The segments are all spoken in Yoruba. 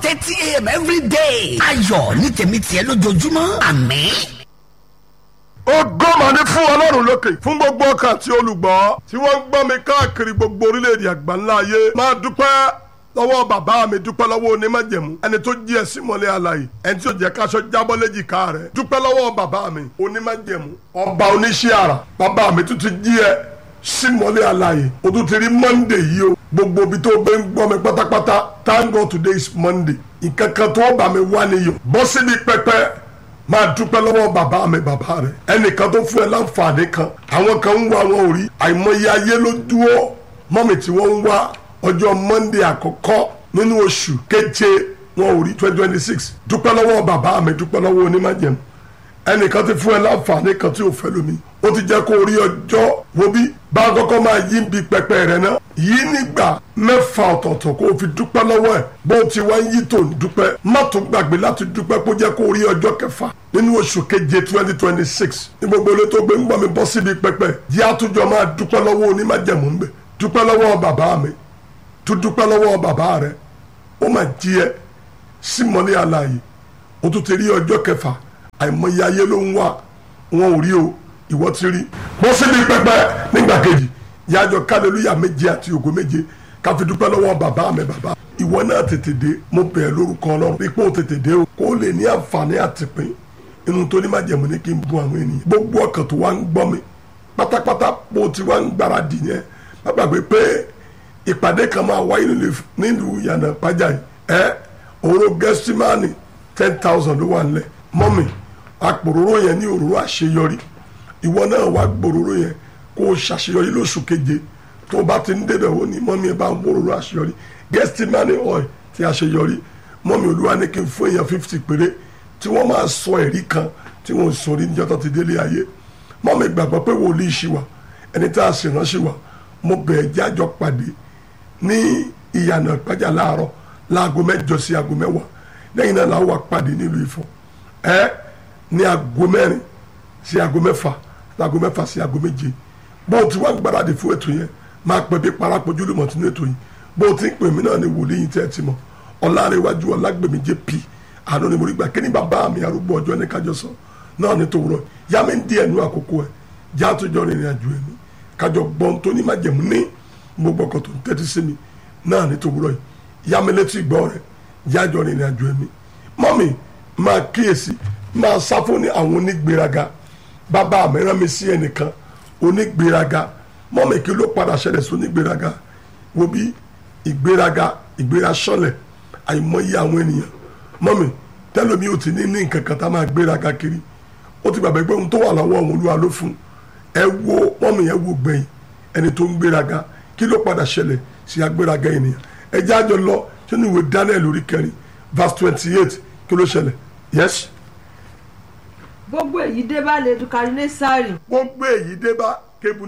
thirty a.m. every day. ayọ̀ ní tèmi tiẹ̀ lójoojúmọ́ àmín. ògo mà ní fún ọlọ́run lókè fún gbogbo ọkàn àti olùgbọ́ tí wọ́n ń gbọ́ mi káàkiri gbogbo orílẹ̀-èdè àgbáńlá ayé máa dúpẹ́ lọ́wọ́ bàbá mi dúpẹ́ lọ́wọ́ onímájẹ̀mú ẹni tó jí ẹ símọ́lé alààyè ẹni tí ò jẹ́ káṣọ jábọ́ léjìká rẹ̀ dúpẹ́ lọ́wọ́ bàbá mi onímájẹ̀mú ọba oníṣẹ́ àrà bàbá mi tún ti jí ẹ símọ́lé alààyè o tún ti rí monday yìí o gbogbo ibi tó gbé ń gbọ́ mi pátápátá thank God today is monday ìkankan tó bá mi wá níyọ̀ bọ́ síbi pẹpẹ máa dúpẹ́ lọ́wọ́ bàbá mi bàbá rẹ̀ ẹnìkan tó fún ẹ láǹfààní kan àwọn kan ń wá wọn ò rí àìmọye ayé ló dúró mọ́mì tí wọ́n ń wá ọjọ́ monday àkọ́kọ́ nínú oṣù keje wọn ò rí twenty twenty six dúpẹ́ lọ́wọ́ bàbá mi dúpẹ́ lọ́wọ́ onímájẹ̀mú ẹnìkan ti fún ẹ láǹfààní kan tí ò fẹ́ lómi ó ti jẹ́ kó rí ọjọ́ wo bí bá a kọ́kọ́ máa yí bí pẹpẹ rẹ náà yí nígbà mẹ́fà ọ̀tọ̀ọ̀tọ̀ kó o fi dúpẹ́ lọ́wọ́ ẹ̀ bó o ti wá ń yí tó ń dúpẹ́ má tún gbàgbé láti dúpẹ́ kó jẹ́ kó rí ọjọ́ kẹfà nínú oṣù keje twenty twenty six ní gbogbo ilé tó gbé ń gbọ́ mi bọ́ síbi pẹpẹ yí àtúnjọ máa dúpẹ́ lọ́wọ́ onímájẹ̀mú ń bẹ̀ dúpẹ́ lọ́wọ́ bàbá mi tún dúpẹ́ lọ́wọ́ bàbá rẹ̀ ó máa jí ẹ símọ́lé alààyè ó tún ti rí ọjọ́ kẹfà àìmọye ayé ló ń wá wọn ò rí o ìwọ ti rí bọ́ síbi pẹpẹ nígbà kejì yájọ kálẹ́lúyà méje àti ògo méje ká fi dúpẹ́ lọ́wọ́ bàbá mi bàbá ìwọ náà tètè dé mo bẹ̀ ẹ́ lórúkọ ọlọ́run pé kó o tètè dé o kó o lè ní àǹfààní àtìpín inú tó ní má jẹ̀mú ní kí n bu àwọn ènìyàn gbogbo ọkàn tó wá ń gbọ́ mi pátápátá bó ti wá ń gbáradì yẹn má gbàgbé pé ìpàdé kan máa wáyé nílùú yànnà pàjá yìí ẹ òró gẹ́símánì ten thousand ló wà nílẹ̀ mọ́mì àpòróró yẹn ní òróró àṣeyọrí ìwọ náà wá gbòòrò yẹn kó o ṣàṣeyọrí lóṣù keje tó o bá ti ń débẹ̀ wò ní mọ́mí ẹ bá ń gbòòrò àṣeyọrí gẹ́símánì oil ti àṣeyọrí mọ́mí olúwa ní kí n fún èèyàn fifty péré tí wọ́n máa sọ ẹ̀rí kan tí wọ́n sọ orí níjọ́ tó ti délé ayé mọ́mí gbàgbọ́ pé wòlíì ṣì wà ẹni tá a sì ránṣẹ́ wà mo bẹ̀ ẹ́ jájọ pàdé ní ìyànà ìpájà láàárọ̀ láago mẹ́jọ sí aago mẹ́wàá lẹ́yìn náà làwọn wà pàdé nílùú Ifọ̀ ẹ ní aago mẹ́rin sí aago mẹ́fà láago mẹ́fà sí aago méje bó o ti wá gbáradì fún ètò yẹn máa pè bí parapọ̀jù lùmọ̀ tún ètò yìí bó o ti ń pè mí náà ní wòlíì yìí tẹ́ ẹ ti mọ̀ ọ̀làrẹ̀wájú ọ̀làgbèmí jp àná ni mo rí gbà kí ni bàbá mi arúgbó ọjọ́ ní kájọ sọ náà ní tòwúrọ̀ yá mi ń di ẹnu àkókò ẹ̀ já tó jọ rìnrìn àjò ẹ̀mí kájọ gbọ́n tó ní májẹ̀mú ní gbogbo ọkọ̀ tó ń tẹ́tí sí mi náà ní tòwúrọ̀ yìí yá mi létí ìgbọ́ rẹ̀ jájọ rìnrìn àjò ẹ̀mí mọ́mì máa kíyèsí máa sá fún ní àwọn onígbéraga bàbá mi rán mi sí ẹnìkan onígbéraga mọ́mì kí ló padà ṣẹlẹ̀ sí onígbéraga wo bí ìgbéraga ìgbéra sọlẹ̀ àìmọye àwọn ènìyàn mọ́mì tẹ́lómi ò ti ní ní nǹkan kan tá máa gbéraga kiri ó ti gbàgbé pé ohun tó wà lọ́wọ́ òun olúwa ló fún ẹ wo mọ́mì yẹn wo gbẹ̀yìn ẹni tó ń gbéraga kí ló padà ṣẹlẹ̀ sí agbéraga ènìyàn ẹ jẹ́ àjọ lọ sínú ìwé Daniel orí kẹrin verse twenty eight kí ló ṣẹlẹ̀ yes gbogbo èyí dé bá nebukadnesari wọ́n gbé èyí dé bá kebu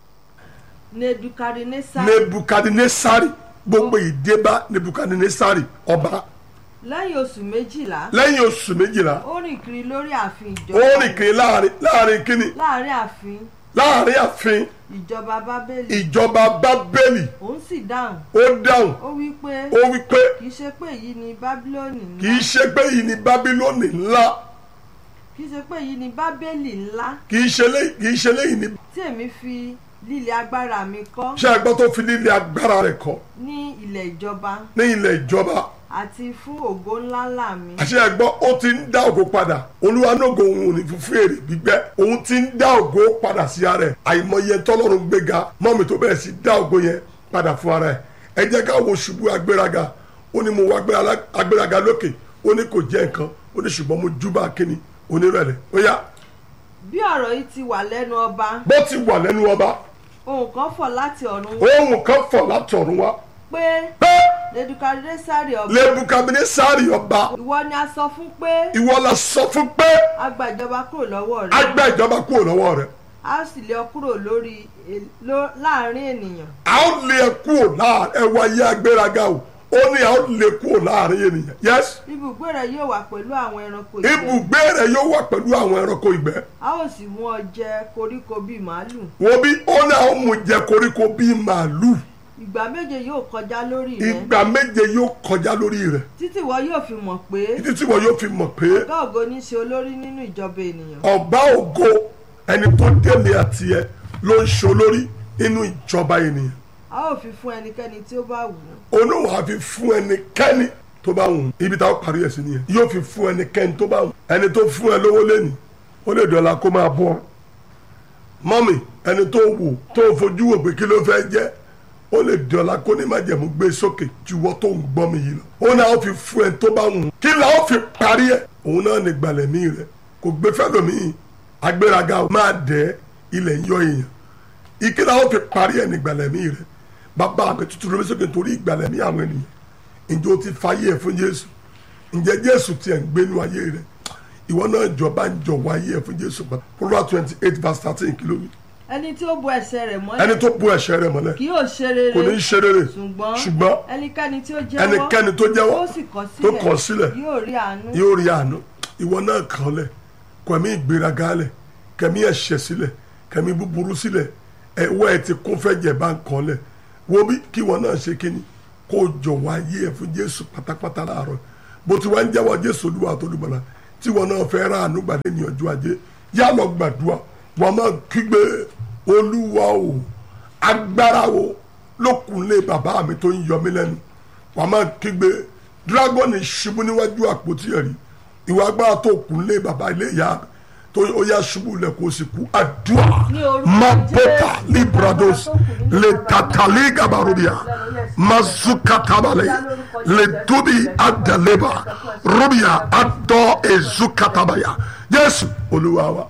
nebukadnesari nebukadnesari gbogbo èyí dé bá nebukadnesari ọba lẹ́yìn oṣù méjìlá lẹ́yìn oṣù méjìlá ó rìn kiri lórí ààfin ó ìjọba rìn kiri láàrin láàrin kíni láàrin ààfin láàrin ààfin ìjọba bábélì ìjọba bábélì òun sì dáhùn ó dáhùn ó wí pé ó wí pé kì í ṣe pé èyí ni bábílónì kì ńlá í ṣe pé yìí ni bábílónì ńlá kì í ṣe pé èyí ni bábélì ńlá kì í ṣe lé- kì í ṣe léyìí ni tí èmi fi líle agbára mi kọ́ ṣé ẹgbẹ́ tó fi líle agbára rẹ̀ kọ́ ní ilẹ̀ ìjọba ní ilẹ̀ ìjọba àti fún ògo ńláńlá mi àṣẹ ẹgbọ́ ó ti ń dá ògo padà olúwa nógo òun ò ní fún fèrè gbígbẹ́ òun ti ń dá ògo padà sí ara ẹ̀ àìmọye tọ́lọ́run gbéga mọ́mi tó bẹ̀rẹ̀ sí dá ògo yẹn padà fún ara ẹ̀ ẹ jẹ́ ká wo ṣubú agbéraga ó ní mo wá agbéra- agbéraga lókè ó ní kò jẹ́ nǹkan ó ní ṣùgbọ́n mo júbà kíni onírẹ̀lẹ̀ ó yá bí ọ̀rọ̀ yìí ti wà lẹ́nu ọba bó ti wà lẹ́nu ọba ohùn kan fọ̀ láti ọ̀run wá ohun kan fọ̀ látọ̀run wá pé pé nebukadnesari ọba lẹ́bùkàbínísárì ọba ìwọ ni a sọ fún pé ìwọ la sọ fún pé a gba ìjọba kúrò lọ́wọ́ a rẹ gbá ìjọba kúrò lọ́wọ́ rẹ̀ a sì lé ọ kúrò lórí e- ló- láàrin ènìyàn a ó lé ẹ kúrò láàrin ẹwà ayé agbéraga o ó ní a ó lé kúrò láàrin ènìyàn yes ibùgbé rẹ yóò wà pẹ̀lú àwọn ẹranko ìgbẹ́ ibùgbé rẹ yóò wà pẹ̀lú àwọn ẹranko ìgbẹ́ a ó sì mú ọ jẹ koríko bíi màálù wo bí ó ní a ó mú jẹ koríko bíi màálù ìgbà méje yóò kọjá lórí rẹ ìgbà méje yóò kọjá lórí rẹ̀ títí ìwọ yóò fi mọ̀ pé títí tí wọn yóò fi mọ̀ pé ọ̀gá ògo ní í ṣe olórí nínú ìjọba ènìyàn ọba ògo ẹni tó délé àti ẹ ló ń ṣe olórí nínú ìjọba ènìyàn a ó fi fún ẹnikẹ́ni tí ó bá wù ú olóhùn á fi fún ẹnikẹ́ni tó bá wù ú ibi táwọn parí ẹ̀ sí nìyẹn yóò fi fún ẹnikẹ́ni tó bá wù ú ẹni tó fún ẹ lówó lẹ́nu ó lè dọ̀la kó máa bọ́ mọ́mì ẹni tó wù tó fojú wò pé kí ló fẹ́ jẹ́ ó lè dọ̀la kó ní májẹ̀mú gbé sókè ju wọ́n tó ń gbọ́ mi yìí lọ ó náà ó fi fún ẹ tó bá wù ú kí là ó fi parí ẹ̀ òun náà ní gbalẹ̀ mí rẹ̀ kò gbé fẹ́lòmíì agbéraga máa dẹ̀ ilẹ̀ ń yọ èèyàn ìkíni àwọn fi parí ẹ̀ ní ìgbàlẹ̀mí rẹ̀ bàbá mi tuntun lómi sókè torí ìgbàlẹ̀mí àwọn ènìyàn ǹjẹ́ o ti fayé ẹ̀ fún Jésù ǹjẹ́ Jésù tiẹ̀ ń gbénu ayé rẹ̀ ìwọ náà jọba ń jọ̀wọ́ ayé ẹ̀ fún Jésù pa Proverbs twenty eight verse thirteen kìlómi ẹni tí ó bo ẹsẹ̀ rẹ̀ ẹni mọ́lẹ̀ tó bu ẹ̀ṣẹ̀ rẹ̀ mọ́lẹ̀ kì yóò ṣe rere kò ní í ṣe rere ṣùgbọ́n ṣùgbọ́n ẹnikẹ́ni tí ó jẹ́wọ́ ẹnikẹ́ni tó jẹ́wọ́ tó sì kọ̀ tó kọ̀ sílẹ̀ yóò rí àánú yóò rí àánú ìwọ náà kàn lẹ̀ kẹ̀mí ìgbéraga lẹ̀ kẹ̀mí ẹ̀ṣẹ̀ sílẹ̀ kẹ̀mí búburú sílẹ̀ ẹ̀wọ́ ẹ̀ ti kún fẹ́ jẹ̀ bá ń kàn lẹ̀ wo bí kí ìwọ náà ṣe kíni kó o jọ̀wọ́ ayé ẹ̀ fún Jésù pátápátá láàárọ̀ bó ti wá ń jẹ́wọ́ Jésù Olúwa tó lùmọ̀lá tí ìwọ náà fẹ́ rà àánú gbàdé ní ọjọ́ ajé yá lọ gbàdúrà wọ́n máa kígbe Olúwa o agbára o lókunlé bàbá mi tó ń yọ mí lẹ́nu wọ́n máa kígbe dragoni ṣubú níwájú àpótí ẹ̀rí ìwà agbára tó kunlé bàbá ilé ìyá mi tó ó yá ṣubú lẹ̀ kó o sì kú àdúrà Ní orúkọ mabota Jésù. librados le tatali gabarubia mazukatabale le dubi adaleba rubia adọ ezukatabaya jésù olúwa wa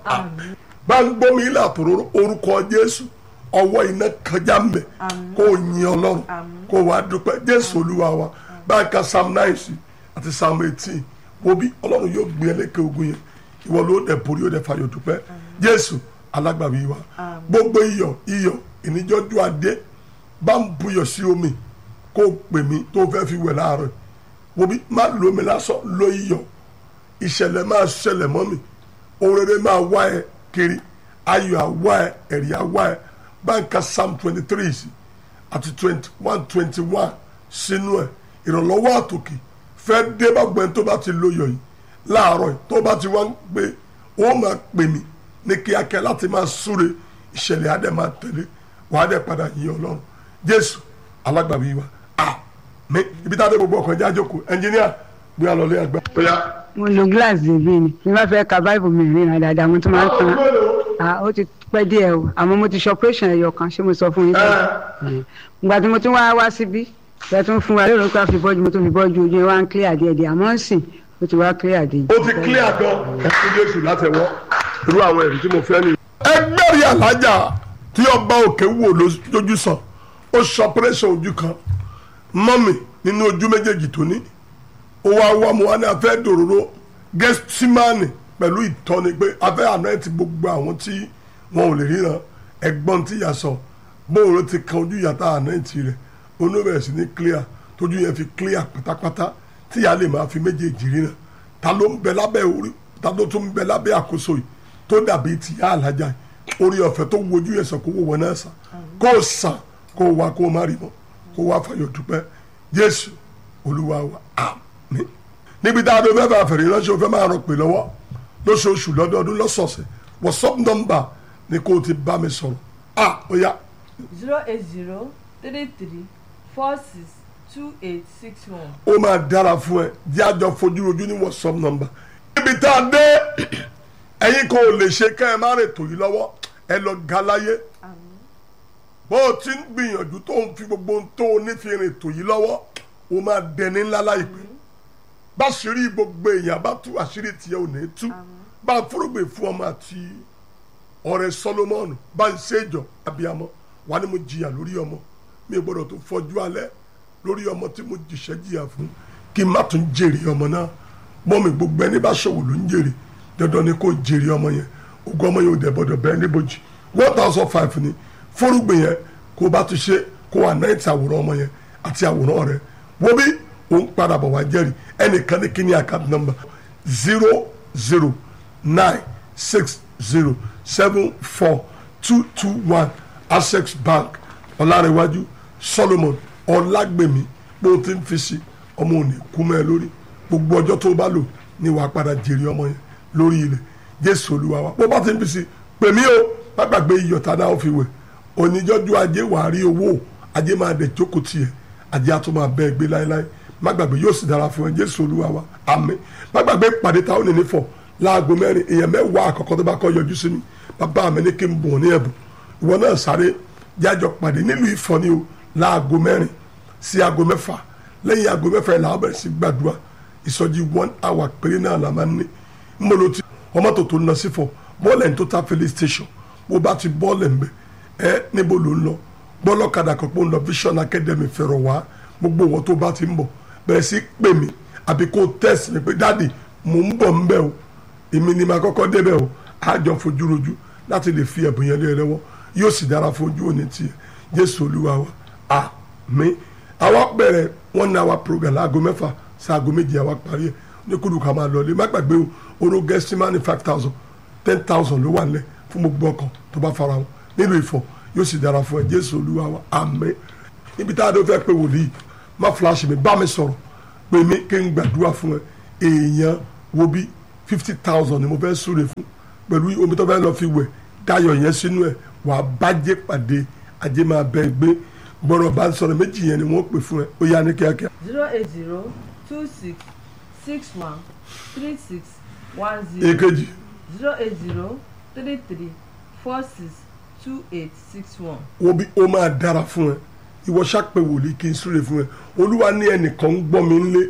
bá ń gbómi ilé àtòrò orúkọ jésù ọwọ́ iná kọjá mbẹ kó o yin ọlọ́run kó o wá dúpẹ́ jésù olúwa wa bá a ka psalm nine sí àti psalm eighteen wo bí ọlọ́run yóò gbé ẹlẹ́kẹ̀ ogun yẹn ìwọ ló dẹ̀ borí ó dẹ̀ fayọ̀ dúpẹ́ jésù alágbàwí wa gbogbo iyọ̀ iyọ̀ ìníjọ́jú adé bá ń buyọ̀ sí omi kó o pè mí tó o fẹ́ fi wẹ̀ láàárọ̀ wo bí má lo omi lásán lo iyọ̀ ìṣẹ̀lẹ̀ máa ṣẹlẹ̀ mọ́ mi ohun rere máa wá ẹ kiri ayọ̀ àwa ẹ ẹ̀rí àwa ẹ báńkà psalm twenty three sí àti twenty one twenty one sínú ẹ ìrànlọ́wọ́ àtòkè fẹ́ dé bá gbẹ́ni tó bá ti lóyọ̀ yìí láàárọ̀ yìí tó bá ti wá ń pè ó máa pè mí ní kíákíá láti máa súre ìṣẹ̀lẹ̀ adé máa tẹ̀lé wàá dẹ̀ padà yìn ọlọ́run jésù alágbàwí wa àmín ibi tá a dé gbogbo ọkàn já jókòó ẹnjìníà gbé alọ́lé àgbà. mo lo glass dèbí ni bí wọ́n fẹ́ ka bible mi rìn dáadáa mo tún máa ń tan ah ó ti pẹ́ díẹ̀ o àmọ́ mo ti ṣe operation ẹ̀yọ kan ṣé mo sọ fún yín tẹ́lẹ̀ ìgbà tí mo tún wá wá síbí ẹ tún fún wa lérò pé a fi bọ́jú mo tún fi bọ́jú ojú ẹ wá ń clear díẹ̀ díẹ̀ àmọ́ ń sìn ó ti wá clear díẹ̀. ó ti clear gan ẹkún jésù látẹwọ́ irú àwọn ẹ̀rí tí mo fẹ́ ni. ẹgbẹ́rì alájà tí ọba òkè wò lójú sàn ó sọ pẹ́rẹ́sì ojú kan mọ́mì nínú ojú méjèèjì tó ní ó wá wá mu wá ní afẹ́ dòróró gẹ́símánì pẹ̀lú ìtọ́ni pé afẹ́ àná ti gbogbo àwọn tí wọn ò lè ríran ẹ̀gbọ́n tí ìyá sọ bóun ló ti kan ojú ìyàtọ̀ àná ti rẹ̀ onóbẹ̀rẹ̀ sí ní clear tójú yẹn fi clear pátápátá tí ìyá lè máa fi méjèèjì ríran ta ló ń bẹ lábẹ́ orí ta ló tún ń bẹ lábẹ́ àkóso yìí tó dàbí ti ìyá àlájà yìí orí ọ̀fẹ́ tó wojú yẹn sàn kó wò wọn náà sàn kó o sàn kó o wá kó o má rí mọ́ kó o wá fàyọ̀ dúpẹ́ Jésù Olúwa wa àmín níbi tá a dé fẹ́ fà fẹ̀rẹ̀ ránṣẹ́ o fẹ́ máa rọ pè lọ́wọ́ lóṣooṣù lọ́dọọdún lọ́sọ̀ọ̀sẹ̀ WhatsApp nọ́mbà ni kó o ti bá mi sọ̀rọ̀ ah ó yá zero eight zero three three four six two eight six one. ó máa dára fún ẹ jẹ́ àjọ fojúrojú ní WhatsApp nọ́mbà níbi tá a dé ẹ̀yin kò lè ṣe ká ẹ má rè tò yìí lọ́wọ́ ẹ lọ ga láyé bó o ti ń gbìyànjú tó ń fi gbogbo ohun tó o ní fi rìn tò yìí lọ́wọ́ o máa dẹni ńlá láìpẹ́ báṣírí gbogbo èèyàn bá tú àṣírí tiẹ̀ ò ní tú bá fúrúgbìn fún ọmọ àti ọ̀rẹ́ Solomoni bá ń ṣèjọ abiyamọ wà ní mo jìyà lórí ọmọ mi ò gbọ́dọ̀ tó fọjú alẹ́ lórí ọmọ tí mo jìṣẹ́ jìyà fún kí n má tún jèrè ọmọ náà mọ́ mi gbogbo ẹni bá ṣòwò ló ń jèrè dandan ni kò jèrè ọmọ yẹn ogún ọmọ yẹn ò dẹ̀ gbọ́dọ̀ bẹ́ẹ̀ níbojì one thousand five ni fúrúgbìn yẹn kó o bá ti ṣe kó o ànáìtì àwòrán ọmọ yẹn àti àwòrán rẹ wo bí òun padà bọ̀ wá jẹ́rìí ẹnìkan ní kíní account number zero zero nine six zero seven four two two one access bank ọ̀làrẹ̀wájú solomon ọlágbèmí bó o ti ń fi sí ọmọ òní kú mẹ́ ẹ lórí gbogbo ọjọ́ tó o bá lò ní wàá padà jèrè ọmọ yẹn lórí ilẹ̀ jésù olúwa wa bó bá ti ń fi sí pèmí o má gbàgbé iyọ̀tá náà ó fi wẹ̀ oníjọ́jú ajé wàá rí owó ajé máa dẹ̀ jókòó tiẹ̀ ajé á tún máa bẹ́ẹ̀ gbé láéláé má gbàgbé yóò sì dára fún ẹ jésù olúwa wa àmín má gbàgbé ìpàdé ta ó ní nífọ̀ láago mẹ́rin èèyàn mẹ́wàá àkọ́kọ́ tó bá kọ́ yọjú sí mi bàbá mi ní kí n bùn ní ẹ̀bùn ìwọ náà sáré jájọ pàdé nílùú ìfọ̀ ni o láago mẹ́rin sí aago mẹ́fà lẹ́yìn aago mẹ́fà yẹn làwọn bẹ̀rẹ̀ sí gbàdúrà ìsọjí one hour péré náà la máa ń ní mbolo ti ọmọ tó tó ń lọ sí fọ bọ́ọ̀lù ẹni tó ta filling station bó bá ti bọ́ọ̀lù ẹ̀ ń bẹ̀ ẹ́ níbo ló ń lọ gbọ́lọ́kadà kan pé ó ń lọ vision academy fẹ̀rọ̀ wá gbogbo wọn tó bá ti ń bọ̀ bẹ̀rẹ̀ sí pè mí àbí kó tẹ̀sí mi pé dáàdì mò ń bọ̀ ń bẹ̀ o èmi ni màá kọ́kọ́ débẹ̀ o àjọ fojú rojú láti lè fi ẹ̀bùn yẹn lé ẹ lọ́wọ́ yóò sì dára fojú òní tiẹ̀ jésù olúwa wa àmín àwa bẹ̀rẹ̀ one hour program láago mẹ́fà sí aago méjì àwa parí ẹ̀ ní kúrú ká máa lọlé má gbàgbé o oró gẹ́símánì five thousand ten thousand ló wà nílẹ̀ fún gbogbo ọkàn tó bá fara wọn nílùú ìfọ̀ yóò sì dára fún ẹ jésù olúwa wa àmín níbi tá a dó fẹ́ pé wòlíì má fúláṣí mi bá mi sọ̀rọ̀ pé mi kí n gbàdúrà fún ẹ èèyàn wo bí fifty thousand ni mo fẹ́ súre fún pẹ̀lú omi tó fẹ́ lọ fi wẹ̀ dáyọ̀ yẹn sínú ẹ̀ wàá bàjẹ́ pàdé ajé máa bẹ́ẹ̀ gbé gbọ́dọ̀ bá ń sọ̀rọ̀ méjì yẹn ni wọ́n pè fún ẹ ó yá ní kíákíá. zero eight zero two six six one three six one zero èkejì zero eight zero three three four six two eight six one. wo bí ó máa dára fún ẹ ìwọ ṣàpè wòlíì kí n súre fún ẹ olúwa ní ẹnìkan ń gbọ́ mi ńlé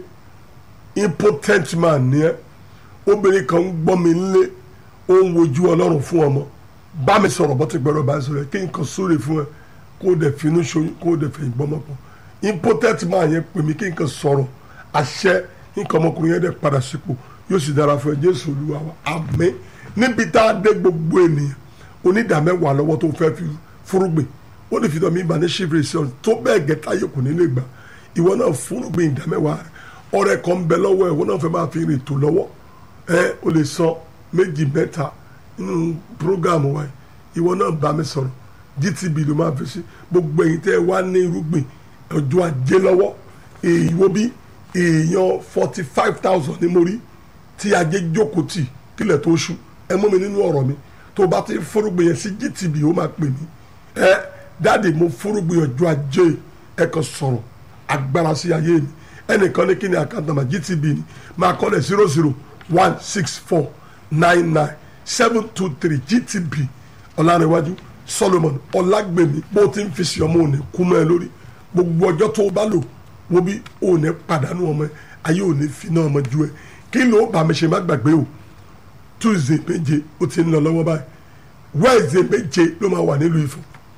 impotent man ni ẹ obìnrin kan ń gbọ́ mi ńlé ó ń wojú ọlọ́run fún ọmọ bá mi sọ̀rọ̀ bọ́ ti gbọ́dọ̀ bá mi sọ̀rọ̀ ẹ kí n kàn súre fún ẹ kó o dẹ̀ finú ṣoyún kó o dẹ̀ fẹ̀yìn gbọ́mọ pọ̀ impotent man yẹn pè mí kí n kàn sọ̀rọ̀ àṣẹ nǹkan ọmọkùnrin yẹn dẹ̀ padà sípò yóò sì dára fún ẹ jésù olúwa wa àmín níbi tá a dé gbogbo ènìyàn onídàmẹ́wàá lọ́wọ́ tó fẹ́ fi fúrúgbìn ó lè fi dọ̀ mí ìgbà ní ṣífìrì sí ọ̀run tó bẹ́ẹ̀ gẹ́tà yóò kò ní lè gbà ìwọ náà fúrúgbìn ìdámẹ́wàá rẹ ọrẹ kan bẹ lọ́wọ́ ẹ̀ ìwọ náà fẹ́ máa fi rìn tó lọ́wọ́ ẹ o lè san méjì mẹ́ta nínú prógámù wa yìí ìwọ náà bá mi sọ̀rọ̀ gtb ló máa fi sí gbogbo ẹ̀yin tẹ́ ẹ wá ní irúgbìn ọjọ́ ajé lọ́wọ́ èyí wo bí èèyàn forty five thousand ní mo rí tí ajé jókòó tì kílẹ̀ tó ṣú ẹ mú mi nínú ọ̀rọ̀ mi tó bá ti fúrúgbìn yẹn sí gtb ó máa pè mí ẹ dáàdi mo fúrúgbìn ọjọ́ ajé ẹ kàn sọ̀rọ̀ agbára sí ayé mi ẹnìkan ní kí ni àkáǹtà máa gtb ni máa kọ́ lẹ̀ zero zero one six four nine nine seven two three gtb ọ̀làrẹ̀wájú solomon ọ̀làgbèmí bó ti ń fi sí ọmọ òní kú mọ́ ẹ lórí gbogbo ọjọ́ tó o bá lò wo bí òní pàdánù ọmọ ẹ ayé òní fi náà ọmọ ju ẹ kí ló bá mi ṣe má gbàgbé o tuesday méje ó ti ń lọ lọ́wọ́ báyìí wednesday méje ló máa wà nílùú Ifọ̀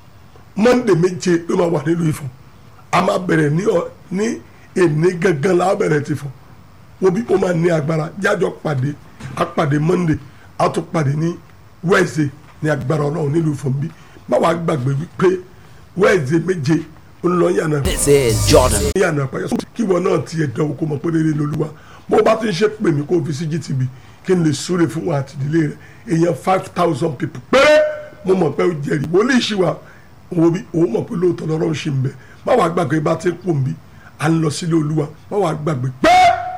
monday méje ló máa wà nílùú Ifọ̀ a máa bẹ̀rẹ̀ ní ọ ní èní gangan la bẹ̀rẹ̀ ti fọ̀ wo bí ó máa ní agbára jájọ pàdé a pàdé monday a tún pàdé ní wednesday ní agbára ọlọ́run nílùú Ifọ̀ bí báwa gbàgbé wípé wednesday méje ó ń lọ yànnà This is Jordan. yànnà àpáyọ kí wọn náà tiẹ̀ dánwò kó mọ̀ pé rere lolúwa bó bá ti ń ṣe pè mí kó o fi sí gtb kí n lè súre fún wa àtìdílé rẹ èèyàn five thousand people péré mo mọ̀ pé ó jẹ́rìí wòlíì ṣì wà òun bí òun mọ̀ pé lóòótọ́ lọ́rọ̀ ń ṣe ń bẹ̀ má wàá gbàgbé bá ti ń pò ń bí à ń lọ sílé olúwa má wàá gbàgbé pé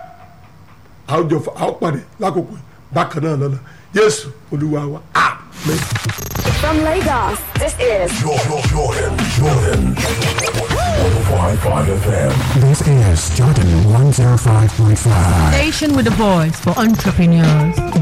àwùjọ àwọn pàdé lákòókò yìí bákan náà lọ́la jésù olúwa wa amen. From Lagos, this is Jordan, Jordan, Jordan. 105.5 FM. This is Jordan 105.5. Station with the voice for entrepreneurs.